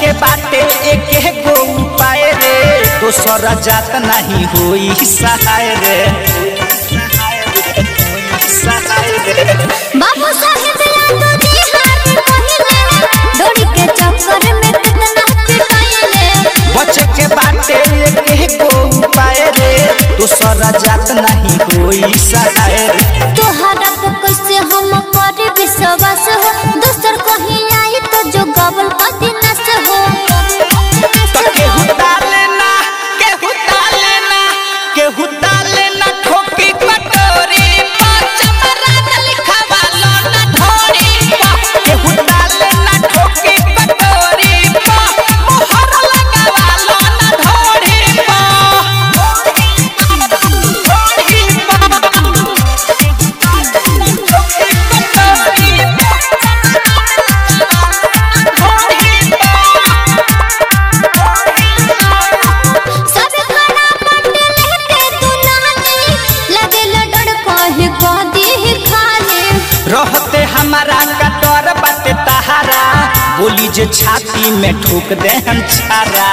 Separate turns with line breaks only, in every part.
के बाटे एक गो उपाय रे दोसर जात नहीं होई सहाय रे सहाय रे
बाबू साहेब यादव जी हाथ पहिले डोरी के चक्कर में कितना पिटाइले
बच के बाटे एक गो उपाय रे दोसर जात नहीं होई सहाय रे
तोहरा पे कैसे हम पर विश्वास हो दोसर कहीं आई तो जो गबल पति नस हो
तो केहू डाले ना केहू डाले ना केहू डाले ना ठोकी कटोरी पाँच मराद लिखवा लो ना ढोरी पा केहू डाले ना ठोकी कटोरी पा मोहर लगावा लो ना ढोरी पा ढोरी पा ठोकी कटोरी
सब खड़ा पंड लेके तू नानी लगे लडड़ कहे कह दी खाली
रहते हमारा कटोर बाटे तहारा बोली जे छाती में ठोक दे हम छारा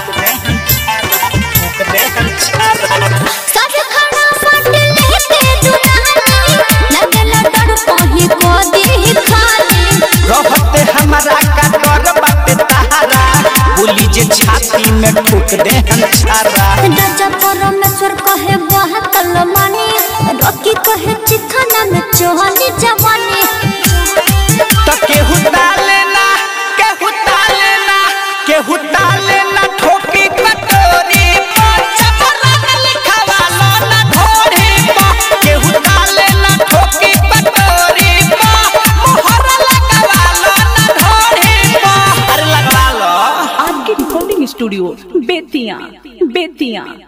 ठोक दे हम छारा
सब खड़ा पंड लेके तू नानी लगे लडड़ कहे कह दी खाली
रहते हमारा कटोर बाटे तहारा बोली जे छाती में ठोक दे हम छारा
राजा परमेश्वर कहे बहतल मानी रॉकी कहे चिखना में चोहनी जवानी
तो केहू डाले ना केहू डाले ना केहू डाले ना ठोकी कटोरी पर चपरान लिखवा लो ना ढोरी पर केहू डाले ना ठोकी कटोरी पर मोहर लगवा लो ना ढोरी पर अरे लगवा लो
आपके रिकॉर्डिंग स्टूडियो बेतिया बेतिया